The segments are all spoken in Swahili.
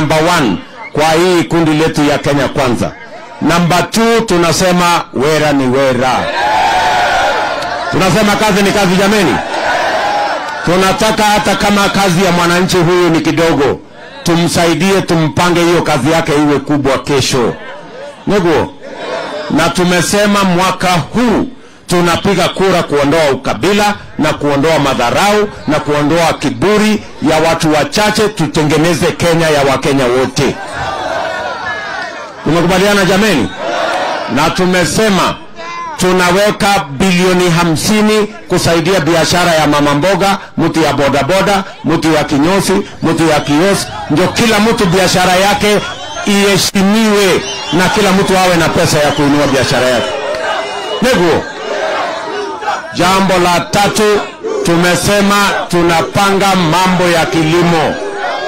number one kwa hii kundi letu ya Kenya Kwanza. Number two tunasema wera ni wera, tunasema kazi ni kazi. Jameni, tunataka hata kama kazi ya mwananchi huyu ni kidogo, tumsaidie, tumpange hiyo kazi yake iwe kubwa kesho, niguo na tumesema mwaka huu tunapiga kura kuondoa ukabila na kuondoa madharau na kuondoa kiburi ya watu wachache, tutengeneze Kenya ya Wakenya wote. Tumekubaliana jameni? Na tumesema tunaweka bilioni hamsini kusaidia biashara ya mama mboga, mtu ya bodaboda, mtu ya kinyosi, mtu ya kioski, ndio kila mtu biashara yake iheshimiwe na kila mtu awe na pesa ya kuinua biashara yake. Niguo. Jambo la tatu tumesema tunapanga mambo ya kilimo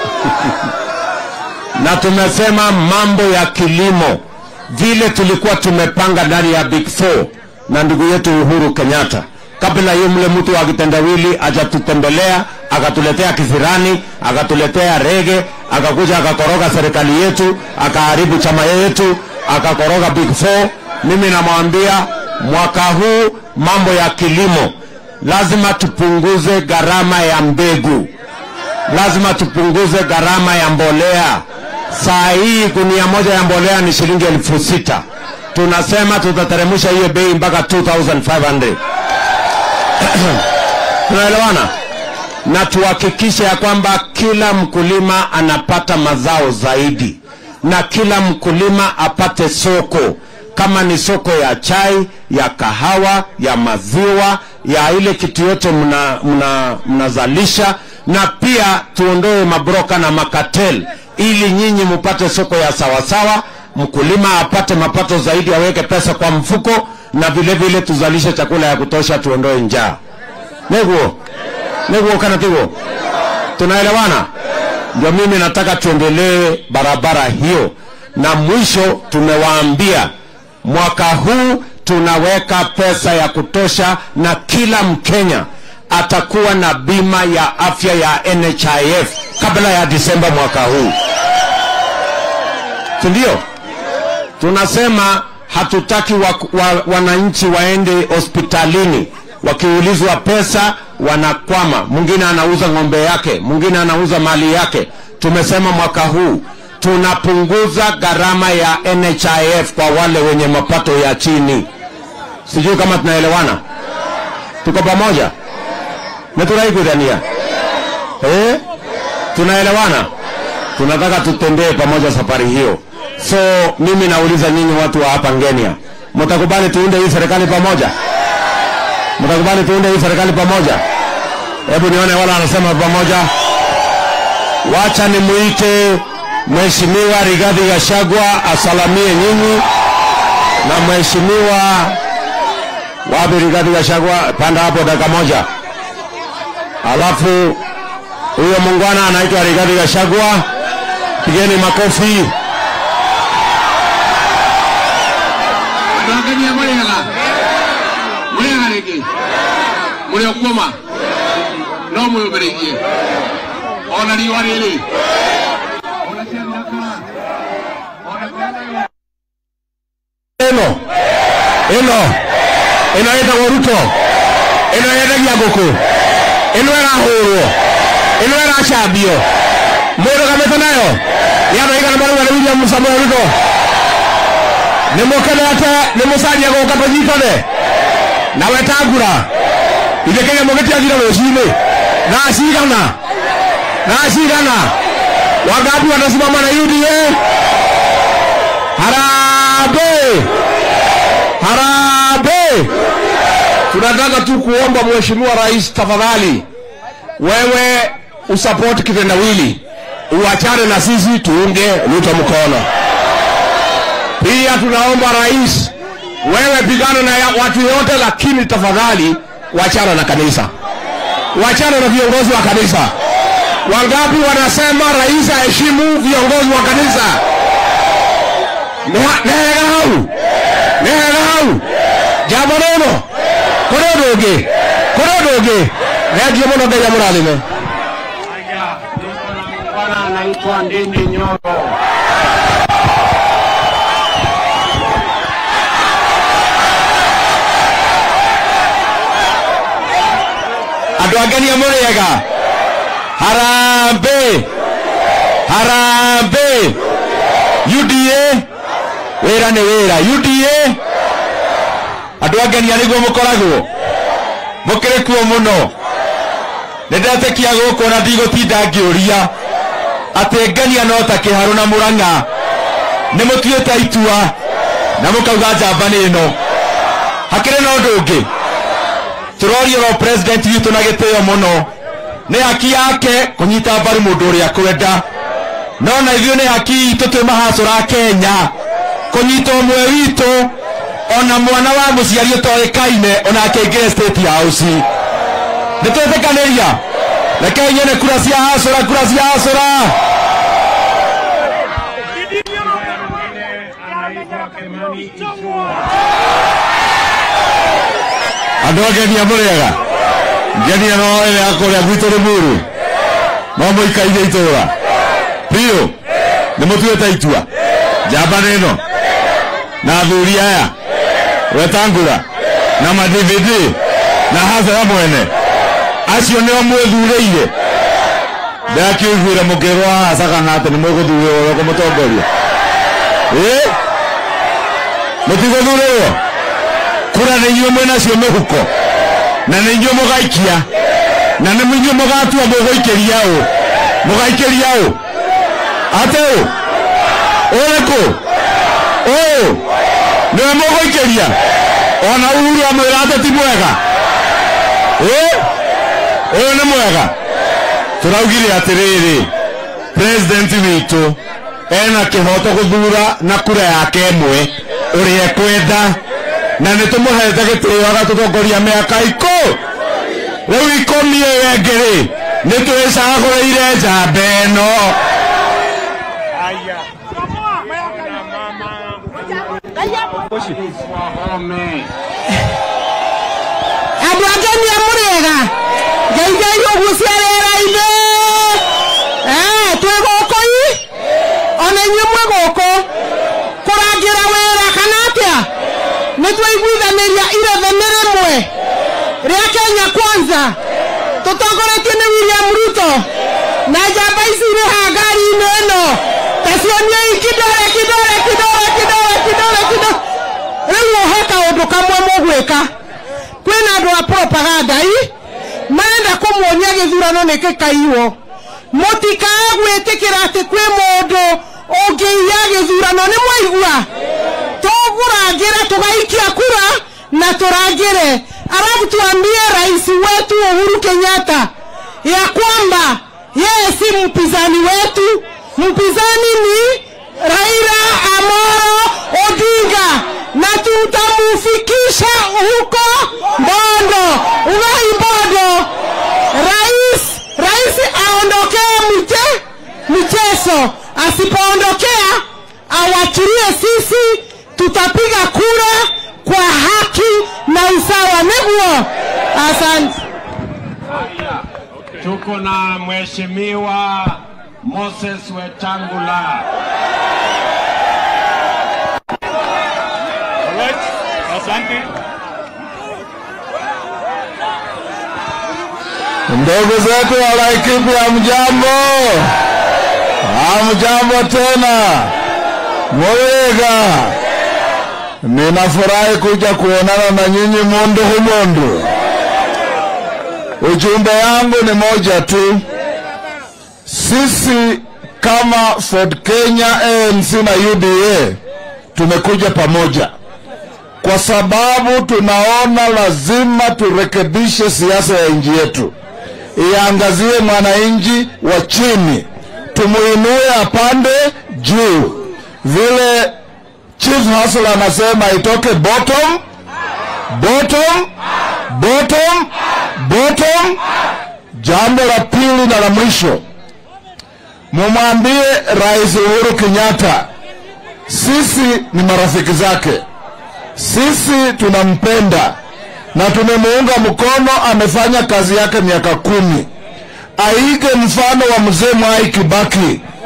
na tumesema mambo ya kilimo vile tulikuwa tumepanga ndani ya Big Four na ndugu yetu Uhuru Kenyatta, kabla hiyo mle mtu wa kitendawili ajatutembelea akatuletea kisirani akatuletea rege akakuja akakoroga serikali yetu akaharibu chama yetu akakoroga Big Four. Mimi namwambia mwaka huu mambo ya kilimo lazima tupunguze gharama ya mbegu, lazima tupunguze gharama ya mbolea. Saa hii gunia moja ya mbolea ni shilingi elfu sita. Tunasema tutateremsha hiyo bei mpaka 2500 tunaelewana? Na tuhakikishe ya kwamba kila mkulima anapata mazao zaidi na kila mkulima apate soko kama ni soko ya chai, ya kahawa, ya maziwa, ya ile kitu yote mnazalisha mna, mna na pia tuondoe mabroka na makatel ili nyinyi mupate soko ya sawasawa, mkulima apate mapato zaidi, aweke pesa kwa mfuko, na vile vile tuzalishe chakula ya kutosha, tuondoe njaa. Neguo neguo kana tigo, tunaelewana? Ndio mimi nataka tuendelee barabara hiyo, na mwisho tumewaambia mwaka huu tunaweka pesa ya kutosha na kila Mkenya atakuwa na bima ya afya ya NHIF kabla ya Disemba mwaka huu, si ndio? Tunasema hatutaki wa, wa, wananchi waende hospitalini wakiulizwa pesa wanakwama. Mwingine anauza ng'ombe yake, mwingine anauza mali yake. Tumesema mwaka huu tunapunguza gharama ya NHIF kwa wale wenye mapato ya chini. Sijui kama tunaelewana, tuko pamoja na tunaikudhania eh? Tunaelewana, tunataka tutembee pamoja safari hiyo. So mimi nauliza nyinyi watu wa hapa Ngenia, mtakubali tuunde hii serikali pamoja? Mtakubali tuunde hii serikali pamoja? Hebu nione wala anasema pamoja. Wacha nimuite Mheshimiwa Rigathi Gachagua asalamie nyinyi na Mheshimiwa wapi Rigathi Gachagua, panda hapo dakika moja. Alafu huyo muungwana anaitwa Rigathi Gachagua, pigeni makofi. Ndangania murega murega rĩngĩ mũrĩ o kuoma no mwĩũmbĩrĩirie ona riũa rĩrĩ ona ciathiraka ona ciana ĩno ĩno ĩno ĩtagwo Ruto ĩno yendagia ngũkũ ĩno ĩrahũrwo ĩno ĩracambio mũrũgamĩte nayo yanoigana marauga nĩ William Samoei Ruto nĩ mũkenete nĩ mũcaria gũka tũnyitane na wetangura ithe Kenya mũgĩtiathire rũcinĩ na cigana na cigana wangapi wanasimama na UDA Harambee! Harambee! Tunataka tu kuomba Mheshimiwa Rais, tafadhali wewe usapoti kitendawili, uachane na sisi tuunge Ruto mkono. Pia tunaomba rais, wewe pigana na ya- watu yote, lakini tafadhali wachana na kanisa, wachana na viongozi wa kanisa. Wangapi wanasema rais aheshimu viongozi wa kanisa? nehega hau nehega hau jambo nono kå rä å ndå å ngä kå rä å ndå å ngä thengio må no ngai amå rathime Bwana anaitwa Ndindi Nyoro. andå angenia må rä ega harambä harambä uda wä ra nä wä ra uda andå angenia nä guo må koragwo må kä rä kuo må no nä ndetä kia gå kå na ndigå tinda ngä å ria atä ngenia no ta kä harå na må rang'a nä må tuä te itua na må kauga njamba nä no hakä rä na å ndå å ngä turoria ro president witå na gĩtĩo mũno nĩ haki yake kũnyita mbaru mũndũ ũrĩa kwenda no na ithuĩ nĩ haki itũ twĩ mahacũra kenya kũnyita ũmwe witũ ona mwana wa mũciari ũtoĩkaine ona akĩingĩre state house nĩ twĩtĩkanĩria rekei nyone kura cia hacũra kura cia hacũra andå angenia må rä ega ngenia no ä akå rä a gwitå rä må rå no må ikaire itå ra biå nä må tuä te itua njamba nä no na athuri aya wetangura na madvd na hasara mwene acio nä o mwä thurä ire ndakä guä re må kä rwo haca kana atä nä mwä gå thurä rwo kå må tongoria ä må tigå thurä rwo kura nä inyuä mwä nacio mä huko na nä inyuä må gaikia na nä inyuä må gatua må gå ikä ria å må gaikä ria å atä å å rä kå å nä we må gå ikä ria ona uhuru amwä ra atä ti mwega ä å yå nä mwega tå raugire atä rä rä president witå ena kä hoto gå thura na kura yake ĩmwe å rä ekwenda na nä tå må hete gä tä o agatå tongoria mä aka ikå rä u ikåmi ä wengä rä nä twä cagå rä ire njamba ä no andå angenia må rä ega ngeithei å guo cia rä-ra-inä twä gå kå i ona inyuä mwä gå kå kå rangä ra wä ra kana atä a nä twaiguithanä ria irethe nä rä mwe rä a kenya kwanza tå tongoretio nä william ruto na njamba ici irä ha ngari-inä ä no tacioniei kidore kidore kidore kidore kidore kidore rä u å he kaå ndå kamwe må gwä ka kwĩna andũ a propaganda i marenda kũmuonia gĩthurano nĩ gĩkaiwo mũtikae gwĩtĩkĩra atĩ kwĩ mũndũ ũngĩiya gĩthurano nĩ mwaigua tũgũrangĩre tũgaikia kura na tũrangĩre alafu tuambie rais wetu Uhuru Kenyatta ya kwamba yeye si mpinzani wetu mpinzani ni Raila Amolo Odinga na tutamufikisha huko Bondo, Ugai Bondo. Rais rais aondokee mche, mchezo, asipoondokea awachilie sisi, tutapiga kura kwa haki na usawa. Niguo, asante. Tuko na mheshimiwa Moses Wetangula. Asante. ndugu zetu wa Laikipia, hamjambo? Hamjambo tena, Muriga. Ninafurahi kuja kuonana na nyinyi mundu humundu. Ujumbe yangu ni moja tu, sisi kama Ford Kenya, ANC na UDA tumekuja pamoja kwa sababu tunaona lazima turekebishe siasa ya nchi yetu, iangazie mwananchi wa chini, tumuinue apande juu, vile Chief Hasla anasema itoke bottom bottom bottom bottom. Jambo la pili na la mwisho, mumwambie Rais Uhuru Kenyatta sisi ni marafiki zake sisi tunampenda na tumemuunga mkono. Amefanya kazi yake miaka kumi. Aige mfano wa mzee Mwai Kibaki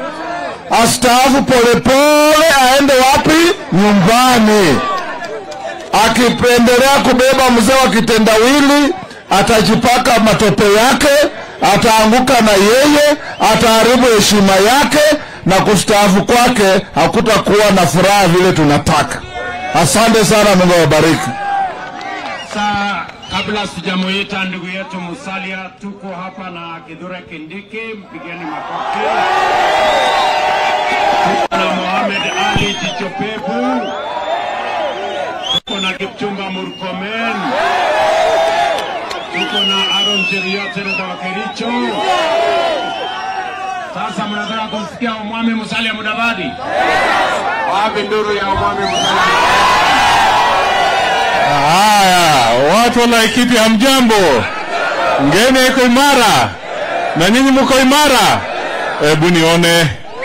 astaafu polepole, aende wapi? Nyumbani. Akipendelea kubeba mzee wa kitendawili, atajipaka matope yake, ataanguka na yeye, ataharibu heshima yake, na kustaafu kwake hakutakuwa na furaha vile tunataka. Asante sana, Mungu awabariki. Sasa kabla sijamuita ndugu yetu Musalia, tuko hapa na Kithure Kindiki, mpigeni makofi. Tuko na Mohamed Ali Jicho Pevu, tuko na Kipchumba Murkomen, tuko na Aaron Cheruiyot seneta wa Kericho. Sasa mnataka kumsikia Omwami Musalia Mudavadi? Wapi nduru ya Omwami Musalia? Haya, watu wa Laikipia hamjambo? Ngeni iko imara na nyinyi mko imara? Hebu nione.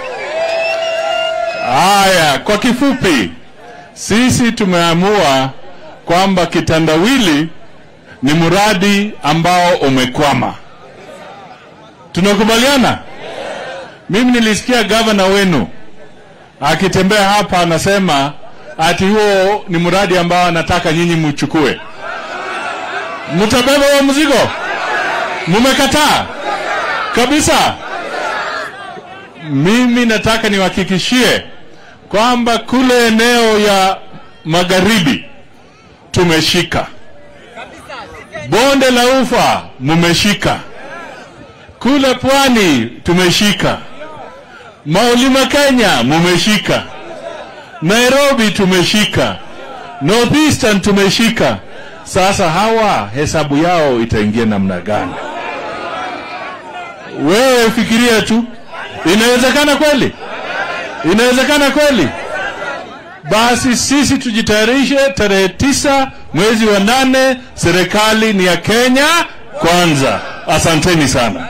Haya, kwa kifupi, sisi tumeamua kwamba kitandawili ni mradi ambao umekwama. Tunakubaliana? Mimi nilisikia gavana wenu akitembea hapa anasema ati huo ni mradi ambao anataka nyinyi mchukue. Mtabeba huo mzigo? Mumekataa kabisa. Mimi nataka niwahakikishie kwamba kule eneo ya magharibi tumeshika, bonde la ufa mumeshika, kule pwani tumeshika, maulima Kenya mumeshika Nairobi tumeshika, Northeastern tumeshika. Sasa hawa hesabu yao itaingia namna gani? Wewe fikiria tu, inawezekana kweli? Inawezekana kweli? Basi sisi tujitayarishe, tarehe tisa mwezi wa nane, serikali ni ya Kenya kwanza. Asanteni sana.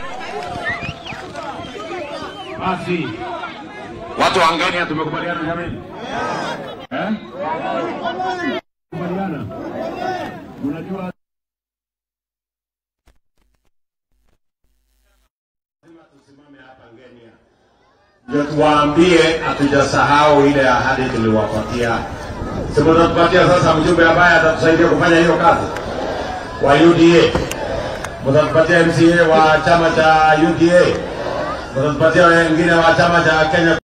Basi watu wa Ngania tumekubaliana jamani, eh? Kubaliana. Unajua ndio tuwaambie hatujasahau ile ahadi tuliwapatia. Si mtatupatia sasa mjumbe ambaye atatusaidia kufanya hiyo kazi wa UDA, mtatupatia MCA wa chama cha UDA, mtatupatia wengine wa chama cha Kenya